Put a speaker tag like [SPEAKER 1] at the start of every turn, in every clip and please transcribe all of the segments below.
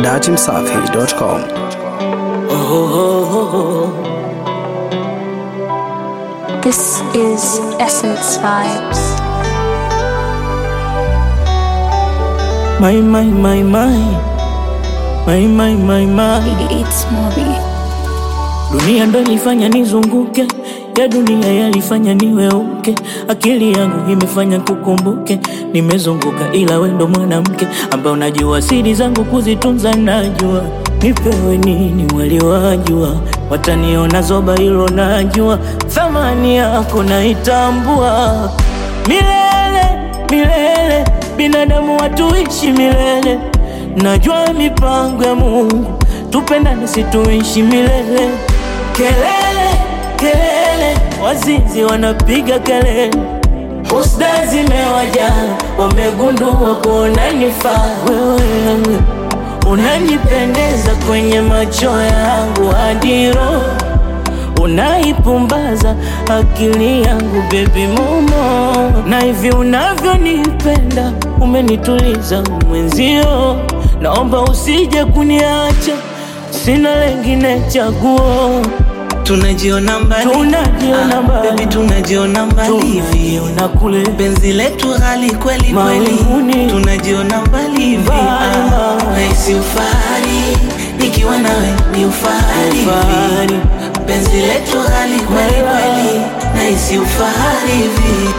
[SPEAKER 1] datimsafi.com.
[SPEAKER 2] This is Essence Vibes.
[SPEAKER 3] My, my, my, my. My, my, my, my.
[SPEAKER 2] It's Moby.
[SPEAKER 3] Dunia ndo ilifanya nizunguke, ya dunia yalifanya niweuke, akili yangu imefanya kukumbuke, nimezunguka ila we ndo mwanamke ambaye unajua siri zangu kuzitunza, najua nipewe nini waliwajua, wataniona zoba, hilo najua, thamani yako naitambua, milele milele, binadamu watuishi milele, najua mipango ya Mungu, tupendane situishi milele kelele kelele, wazinzi wanapiga kelele, husda zimewajaa, wamegundua kuona nifaa wewe, unanipendeza kwenye macho yangu hadi roho unaipumbaza akili yangu bebi momo, na hivi unavyonipenda umenituliza mwenzio, naomba usije kuniacha, sina lengine chaguo
[SPEAKER 4] tunajiona mbali
[SPEAKER 3] Tunajiona
[SPEAKER 4] Ah,
[SPEAKER 3] mbali.
[SPEAKER 4] baby tunajiona mbali hivi
[SPEAKER 3] tunajiona kule
[SPEAKER 4] penzi letu ghali kweli kweli
[SPEAKER 3] Mawinguni.
[SPEAKER 4] tunajiona mbali hivi
[SPEAKER 3] Mbali,
[SPEAKER 4] Ah,
[SPEAKER 3] mbali.
[SPEAKER 4] nahisi ufahari nikiwa nawe ni ufahari hivi
[SPEAKER 3] Ufahari.
[SPEAKER 4] penzi letu ghali kweli
[SPEAKER 3] Mbali.
[SPEAKER 4] kweli nahisi ufahari hivi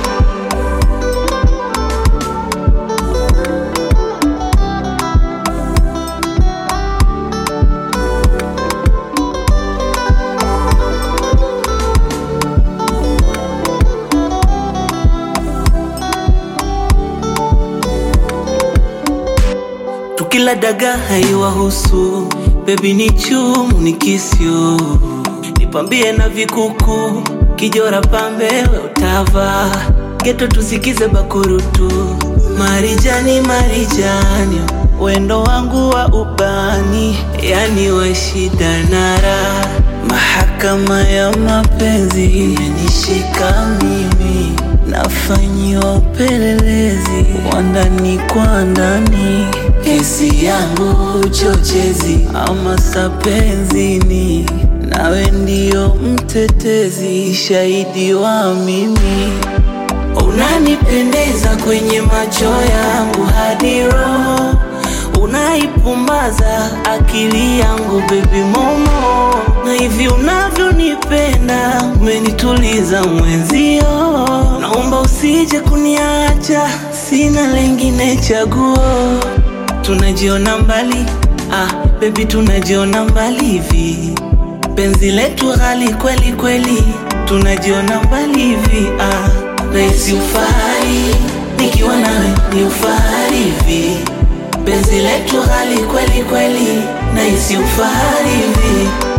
[SPEAKER 4] tukila daga haiwahusu bebi ni chumu ni kisyo nipambie na vikuku kijora pambe we utava geto tusikize bakurutu marijani marijani wendo wangu wa ubani yani wa shida na raha mahakama ya mapenzi imenishika mimi nafanyiwa upelelezi wa ndani kwa ndani kesi yangu uchochezi ama sapenzini nawe ndio mtetezi shahidi wa mimi unanipendeza kwenye macho yangu hadi roho unaipumbaza akili yangu bebi momo na hivi unavyonipenda umenituliza mwenzio naomba usije kuniacha sina lengine chaguo tunajiona mbali ah, bebi tunajiona mbali hivi penzi letu ghali kweli kweli tunajiona mbali hivi ah, nahisi ufahari nikiwa nawe ni ufahari hivi penzi letu ghali kweli kweli nahisi ufahari hivi